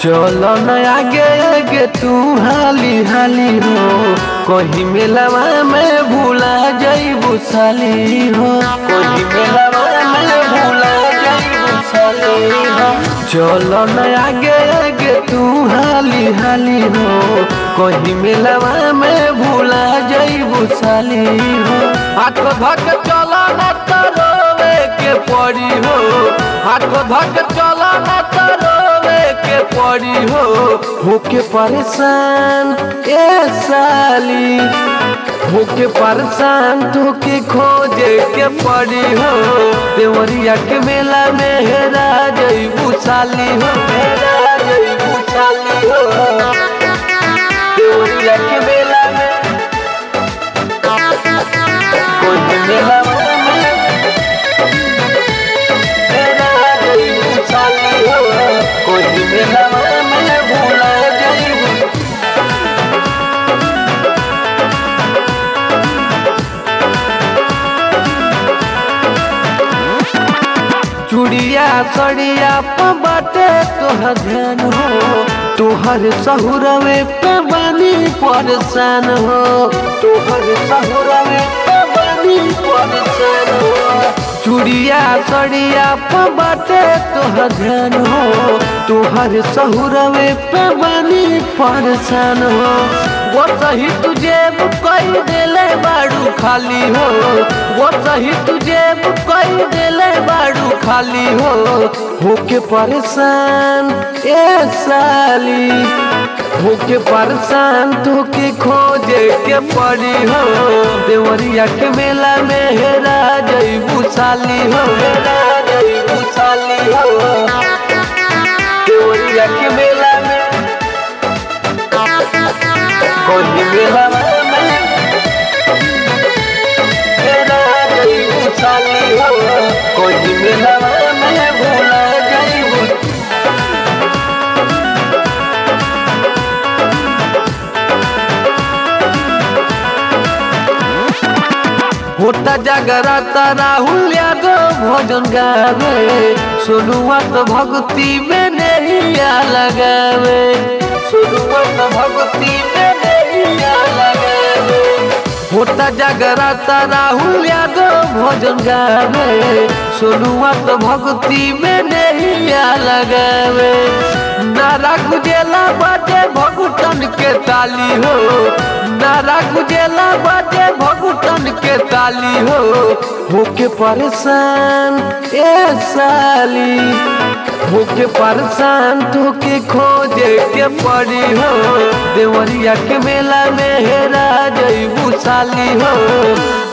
चलो न आगे आगे तू हाली हाली हो कहीं मेलवा में भूला जाइबू साली हो कहीं मेलवा में भूला जाइबू साली हो चलो न आगे आगे तू हाली हाली हो कहीं मेलवा में भूला जाइबू साली हो हाथ धक चलो न तो रोवे के पड़ी हो हाथ धक चलो न तो रोवे के पड़ी हो होके परेशान ए साली होके परेशान तोके खोजे के पड़ी हो देवरिया के मेला में हेरा जइबू साली हो हेरा जइबू साली हो देवरिया के मेला में कोई मेला में हेरा जइबू साली हो कोई मेला में भूला जइबू चूड़िया सड़िया पे बाटे तोहर ध्यान हो तोहर सहुरवे पे बानी परेशान हो तोहर सहुरवे पे बानी परेशान हो चूड़िया सड़िया पे बाटे तोहर ध्यान हो तोहर सहुरवे पे बानी परेशान हो वो सही तुझे कई देले बाड़ू खाली हो वो सही तुझे कई देले बाड़ू खाली हो होके परेशान ए साली होके परेशान तोके खोजे के पड़ी हो देवरिया के मेला में हेरा जइबू साली हो हेरा जइबू साली हो देवरिया के मेला में कोई मेला में हेरा जइबू साली हो कोई मेला में भूला जइबू होता जागराता राहुल यादव भजन गावे सोनुआ तो भक्ति में नैया लगावे सोनुआ तो भक्ति में नैया लगावे होता जागराता राहुल यादव भजन गावे सोनुआ तो भक्ति में नैया लगावे नारा गुजेला बाटे भगुटन के ताली हो नारा गुजेला बाटे भगुटन के ताली हो होके परेशान ए साली होके परेशान तोके खोजे के पड़ी हो देवरिया के मेला में हेरा जइबू साली हो